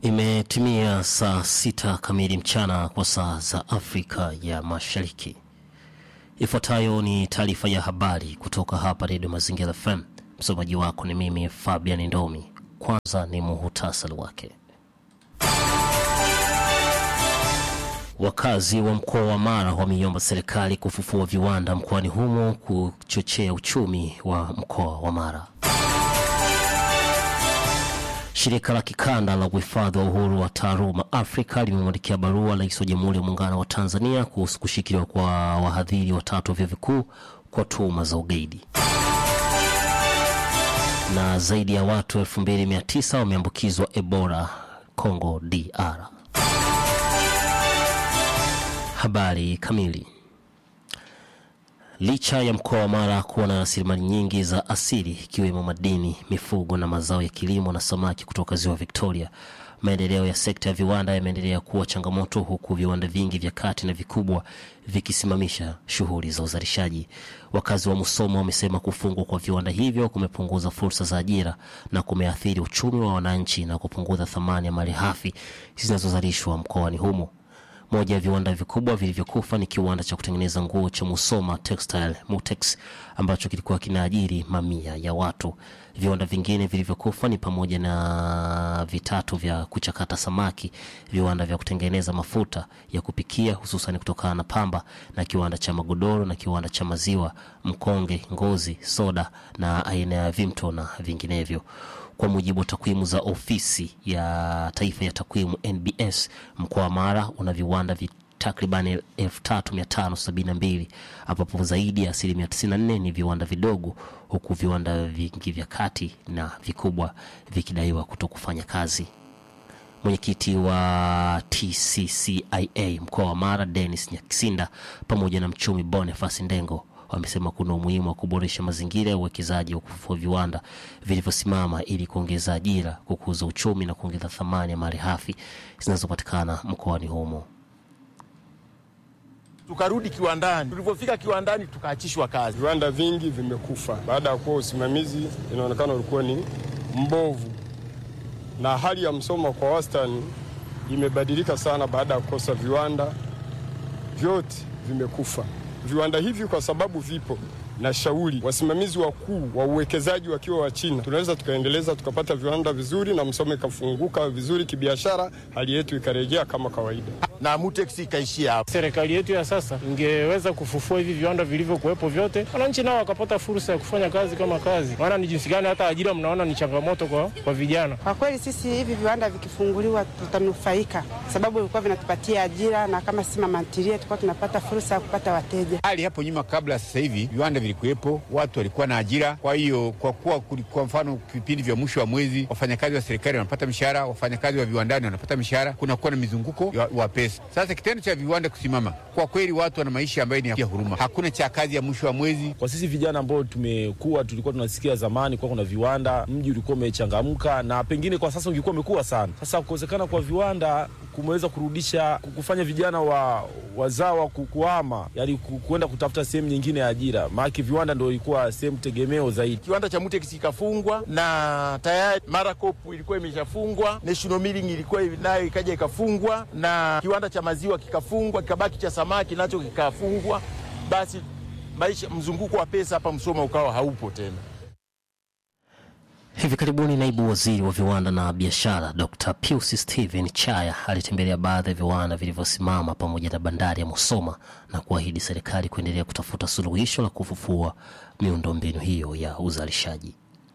Imetimia saa sita kamili mchana kwa saa za Afrika ya Mashariki. Ifuatayo ni taarifa ya habari kutoka hapa Redio Mazingira FM. Msomaji wako ni mimi Fabian Ndomi. Kwanza ni muhutasari wake. Wakazi wa mkoa wa Mara wameiomba serikali kufufua viwanda mkoani humo kuchochea uchumi wa mkoa wa Mara. Shirika la kikanda la uhifadhi wa uhuru wa taaluma Afrika limemwandikia barua Rais wa Jamhuri ya Muungano wa Tanzania kuhusu kushikiliwa kwa wahadhiri watatu wa vyuo vikuu kwa tuhuma za ugaidi. Na zaidi ya watu 2900 wameambukizwa Ebola Congo DR. Habari kamili. Licha ya mkoa wa Mara kuwa na rasilimali nyingi za asili ikiwemo madini, mifugo na mazao ya kilimo na samaki kutoka ziwa Victoria, maendeleo ya sekta ya viwanda yameendelea kuwa changamoto, huku viwanda vingi vya kati na vikubwa vikisimamisha shughuli za uzalishaji. Wakazi wa Musoma wamesema kufungwa kwa viwanda hivyo kumepunguza fursa za ajira na kumeathiri uchumi wa wananchi na kupunguza thamani ya malighafi zinazozalishwa mkoani humo. Moja ya viwanda vikubwa vilivyokufa ni kiwanda cha kutengeneza nguo cha Musoma Textile Mutex ambacho kilikuwa kinaajiri mamia ya watu. Viwanda vingine vilivyokufa ni pamoja na vitatu vya kuchakata samaki, viwanda vya kutengeneza mafuta ya kupikia hususan kutokana na pamba, na kiwanda cha magodoro na kiwanda cha maziwa, mkonge, ngozi, soda na aina ya vimto na vinginevyo. Kwa mujibu wa takwimu za ofisi ya taifa ya takwimu NBS, mkoa wa Mara una viwanda takriban 3572 ambapo zaidi ya asilimia 94 ni viwanda vidogo, huku viwanda vingi vya kati na vikubwa vikidaiwa kuto kufanya kazi. Mwenyekiti wa TCCIA mkoa wa Mara Dennis Nyakisinda pamoja na mchumi Boniface Ndengo wamesema kuna umuhimu wa kuboresha mazingira ya uwekezaji wa kufufua viwanda vilivyosimama ili kuongeza ajira, kukuza uchumi na kuongeza thamani ya malighafi zinazopatikana mkoani humo. Tukarudi kiwandani. Tulivyofika kiwandani, tukaachishwa kazi. Viwanda vingi vimekufa baada ya kuwa usimamizi inaonekana ulikuwa ni mbovu, na hali ya Msoma kwa wastani imebadilika sana baada ya kukosa viwanda, vyote vimekufa. Viwanda hivi kwa sababu vipo na shauri wasimamizi wakuu wa uwekezaji wakiwa wa China, tunaweza tukaendeleza tukapata viwanda vizuri na Msoma ikafunguka vizuri kibiashara, hali yetu ikarejea kama kawaida na Mutex ikaishia hapo. Serikali yetu ya sasa ingeweza kufufua hivi viwanda vilivyokuwepo vyote, wananchi nao wakapata fursa ya kufanya kazi kama kazi. Maana ni jinsi gani hata ajira mnaona ni changamoto kwa, kwa vijana. Kwa kweli sisi hivi viwanda vikifunguliwa tutanufaika, sababu vilikuwa vinatupatia ajira, na kama si mama ntilie tulikuwa tunapata fursa ya kupata wateja. Hali hapo nyuma, kabla sasa hivi viwanda vilikuwepo, watu walikuwa na ajira. Kwa hiyo kwa kuwa kwa mfano vipindi vya mwisho wa mwezi wafanyakazi wa serikali wanapata mishahara, wafanyakazi wa viwandani wanapata mishahara, kunakuwa na mizunguko wa pesa. Sasa kitendo cha viwanda kusimama, kwa kweli watu wana maisha ambayo ni ya huruma, hakuna cha kazi ya mwisho wa mwezi. Kwa sisi vijana ambao tumekuwa, tulikuwa tunasikia zamani kwa kuna viwanda, mji ulikuwa umechangamka, na pengine kwa sasa ungekuwa umekuwa sana. Sasa kukosekana kwa viwanda kumeweza kurudisha kufanya vijana wa wazawa kukuama, yani kuenda kutafuta sehemu nyingine ya ajira, maana viwanda ndio ilikuwa sehemu tegemeo zaidi. Kiwanda cha Mutex kikafungwa na tayari Maracop ilikuwa imeshafungwa, National Milling ilikuwa nayo ikaja ikafungwa, na kiwanda cha maziwa kikafungwa, kikabaki cha samaki nacho kikafungwa. Basi maisha, mzunguko wa pesa hapa Msoma ukawa haupo tena. Hivi karibuni naibu waziri wa viwanda na biashara Dr Pius Steven Chaya alitembelea baadhi ya viwanda vilivyosimama pamoja na bandari ya Musoma na kuahidi serikali kuendelea kutafuta suluhisho la kufufua miundombinu hiyo ya uzalishaji.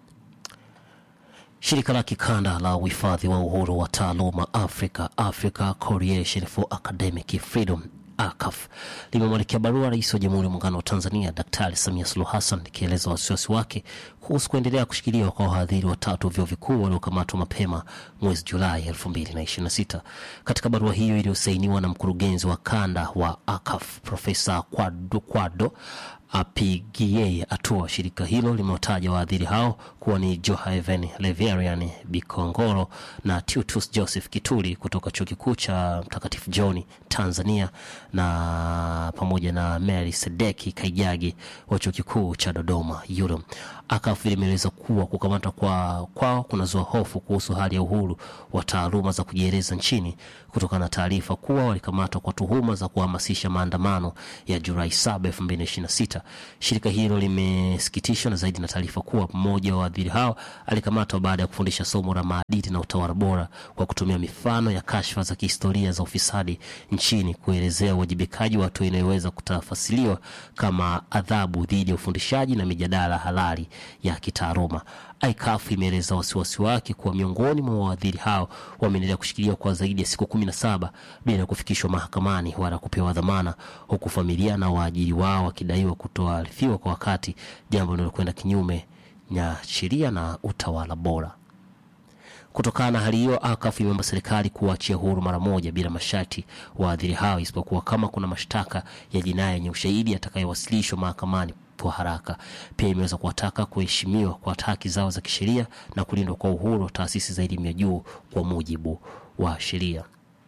Shirika la kikanda la uhifadhi wa uhuru wa taaluma Africa, Africa Coalition for Academic Freedom ACAF limemwandikia barua rais wa Jamhuri ya Muungano wa Tanzania Daktari Samia Suluhu Hassan likieleza wasiwasi wake kuhusu kuendelea kushikiliwa kwa wahadhiri watatu wa vyuo vikuu waliokamatwa mapema mwezi Julai 2026. Katika barua hiyo iliyosainiwa na mkurugenzi wa kanda wa ACAF Profesa Kwado, Kwado apigie hatua. Shirika hilo limewataja waadhiri hao kuwa ni Johaven Leverian Bikongoro na Titus Joseph Kituli kutoka chuo kikuu cha Mtakatifu John Tanzania, na pamoja na Mary Sedeki Kaijagi wa chuo kikuu cha Dodoma UDOM. Akafu limeeleza kuwa kukamata kwa kwao kunazua hofu kuhusu hali ya uhuru wa taaluma za kujieleza nchini kutokana na taarifa kuwa walikamatwa kwa tuhuma za kuhamasisha maandamano ya Julai 7, 2026. Shirika hilo limesikitishwa na zaidi na taarifa kuwa mmoja wa waadhiri hao alikamatwa baada ya kufundisha somo la maadili na utawala bora kwa kutumia mifano ya kashfa za kihistoria za ufisadi nchini kuelezea uwajibikaji wa hatua inayoweza kutafasiliwa kama adhabu dhidi ya ufundishaji na mijadala halali ya kitaaluma. ICAF imeeleza wasiwasi wake kuwa miongoni mwa waadhiri hao wameendelea kushikiliwa kwa zaidi ya siku kumi na saba bila ya kufikishwa mahakamani wala kupewa dhamana, huku familia na waajiri wao wakidaiwa kutoarifiwa kwa wakati, jambo linalokwenda kinyume na sheria na utawala bora. Kutokana na hali hiyo, ACAF imeomba serikali kuwaachia huru mara moja bila masharti waadhiri hao, isipokuwa kama kuna mashtaka ya jinai yenye ushahidi yatakayowasilishwa mahakamani kwa haraka. Pia imeweza kuwataka kuheshimiwa kwa haki zao za kisheria na kulindwa kwa uhuru wa taasisi za elimu ya juu kwa mujibu wa sheria.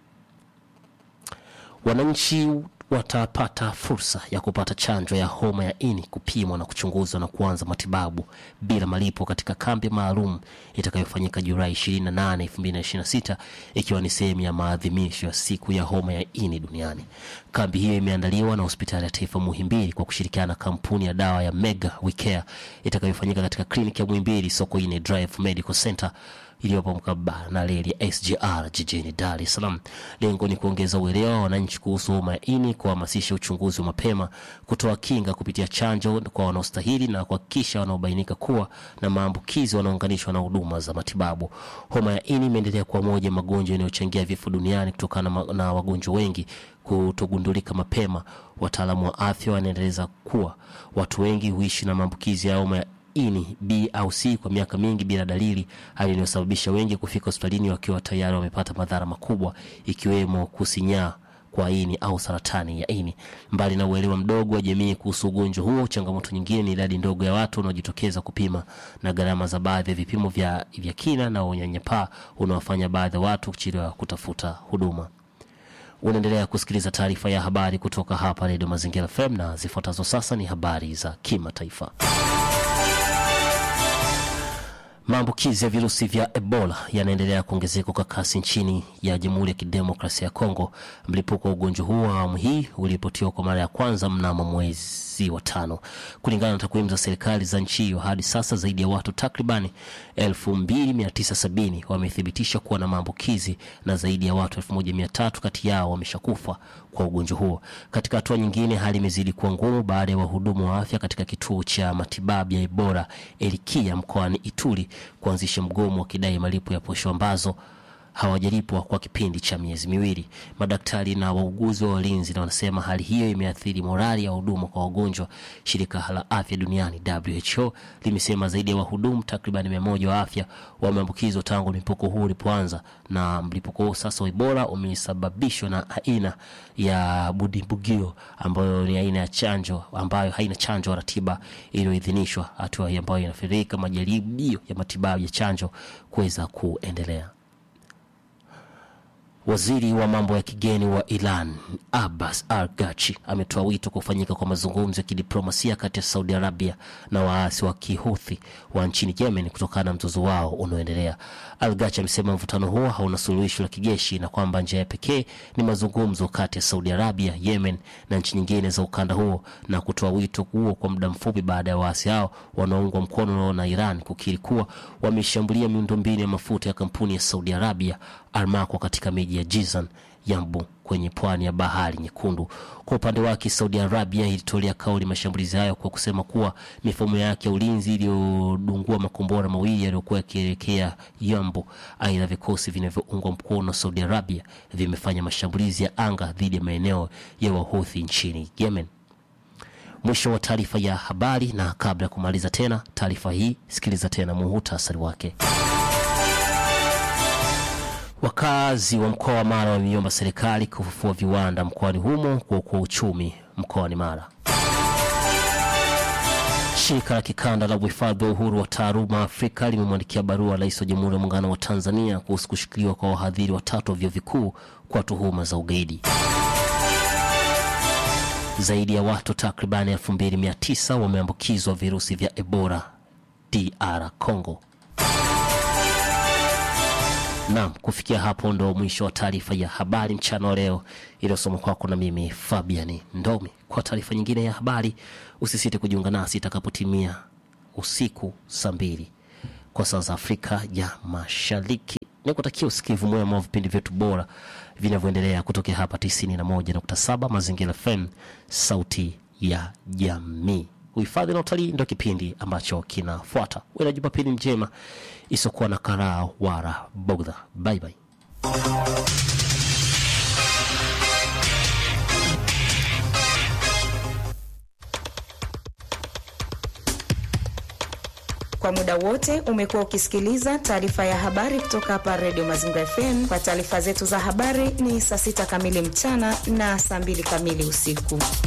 Wananchi watapata fursa ya kupata chanjo ya homa ya ini, kupimwa na kuchunguzwa na kuanza matibabu bila malipo katika kambi maalum itakayofanyika Julai 28, 2026 ikiwa ni sehemu ya maadhimisho ya siku ya homa ya ini duniani. Kambi hiyo imeandaliwa na hospitali ya taifa Muhimbili kwa kushirikiana na kampuni ya dawa ya Mega Wicare itakayofanyika katika kliniki ya Muhimbili Sokoine Drive Medical Center iliyopo mkabala na reli ya SGR jijini Dar es Salaam. Lengo ni kuongeza uelewa wa wananchi kuhusu homa ya ini, kuhamasisha uchunguzi wa mapema, kutoa kinga kupitia chanjo kwa wanaostahili na kuhakikisha wanaobainika kuwa na maambukizi wanaunganishwa na huduma za matibabu. Homa ya ini imeendelea kuwa moja ya magonjwa yanayochangia vifo duniani kutokana na, na wagonjwa wengi kutogundulika mapema. Wataalamu wa afya wanaendeleza kuwa watu wengi huishi na maambukizi ya homa ya ini B au C kwa miaka mingi bila dalili, hali inayosababisha wengi kufika hospitalini wakiwa tayari wamepata madhara makubwa ikiwemo kusinyaa kwa ini au saratani ya ini. Mbali na uelewa mdogo wa jamii kuhusu ugonjwa huo, changamoto nyingine ni idadi ndogo ya watu wanaojitokeza kupima na gharama za baadhi ya vipimo vya, vya kina na unyanyapaa unaofanya baadhi ya watu kuchelewa kutafuta huduma. Unaendelea kusikiliza taarifa ya habari kutoka hapa Redio Mazingira FM na zifuatazo sasa ni habari za kimataifa. Maambukizi ya virusi vya Ebola yanaendelea kuongezeka kwa kasi nchini ya Jamhuri ya Kidemokrasia ya Kongo. Mlipuko wa ugonjwa huo wa awamu hii uliripotiwa kwa mara ya kwanza mnamo mwezi wa tano. Kulingana na takwimu za serikali za nchi hiyo, hadi sasa zaidi ya watu takribani 2970 wamethibitisha kuwa na maambukizi na zaidi ya watu 1300 kati yao wameshakufa kwa ugonjwa huo. Katika hatua nyingine, hali imezidi kuwa ngumu baada ya wahudumu wa afya katika kituo cha matibabu ya Ebola Elikia mkoani Ituri kuanzisha mgomo wakidai malipo ya posho ambazo hawajalipwa kwa kipindi cha miezi miwili. Madaktari na wauguzi wa walinzi na wanasema hali hiyo imeathiri morali ya huduma kwa wagonjwa. Shirika la afya duniani WHO limesema zaidi ya wahudumu takriban mia moja wa afya wameambukizwa tangu mlipuko huu ulipoanza, na mlipuko huu sasa wa Ebola umesababishwa na aina ya budibugio ambayo ni aina ya chanjo ambayo haina chanjo wa ratiba iliyoidhinishwa, hatua hii ambayo inafirika majaribio ya matibabu ya chanjo kuweza kuendelea. Waziri wa mambo ya kigeni wa Iran Abbas Argachi ametoa wito kufanyika kwa mazungumzo ya kidiplomasia kati ya Saudi Arabia na waasi wa Kihuthi wa nchini Yemen kutokana na mzozo wao unaoendelea. Argachi amesema mvutano huo hauna suluhisho la kijeshi na kwamba njia ya pekee ni mazungumzo kati ya Saudi Arabia, Yemen na nchi nyingine za ukanda huo, na kutoa wito huo kwa muda mfupi baada ya waasi hao wanaoungwa mkono na Iran kukiri kuwa wameshambulia miundombinu ya mafuta ya kampuni ya Saudi Arabia Armako katika miji ya Jizan, Yambu kwenye pwani ya bahari Nyekundu. Kwa upande wake, Saudi Arabia ilitolea kauli mashambulizi hayo kwa kusema kuwa mifumo yake ya ulinzi iliyodungua makombora mawili yaliyokuwa yakielekea Yambu. Aidha, vikosi vinavyoungwa mkono na Saudi Arabia vimefanya mashambulizi ya anga dhidi ya maeneo ya Wahuthi nchini Yemen. Mwisho wa taarifa ya habari, na kabla ya kumaliza tena taarifa hii, sikiliza tena muhutasari wake. Wakazi wa mkoa wa Mara wameiomba serikali kufufua viwanda mkoani humo kuokoa uchumi mkoani Mara. Shirika la kikanda la uhifadhi wa uhuru wa taaluma Afrika limemwandikia barua Rais wa Jamhuri ya Muungano wa Tanzania kuhusu kushikiliwa kwa wahadhiri watatu wa vyuo vikuu kwa tuhuma za ugaidi. Zaidi ya watu takribani 2900 wameambukizwa virusi vya Ebola DR Congo. Naam, kufikia hapo ndo mwisho wa taarifa ya habari mchana wa leo iliyosoma kwako na mimi Fabian Ndomi. Kwa taarifa nyingine ya habari, usisite kujiunga nasi itakapotimia usiku saa mbili kwa saa za Afrika ya Mashariki. Nikutakia usikivu mwema wa vipindi vyetu bora vinavyoendelea kutokea hapa 91.7 Mazingira FM, sauti ya jamii. Uhifadhi na utalii ndo kipindi ambacho kinafuata. Uwe na jumapili njema isiokuwa na karaa wala bugdha. Bye bye. Kwa muda wote umekuwa ukisikiliza taarifa ya habari kutoka hapa Redio Mazingira FM. Kwa taarifa zetu za habari ni saa sita kamili mchana na saa mbili kamili usiku.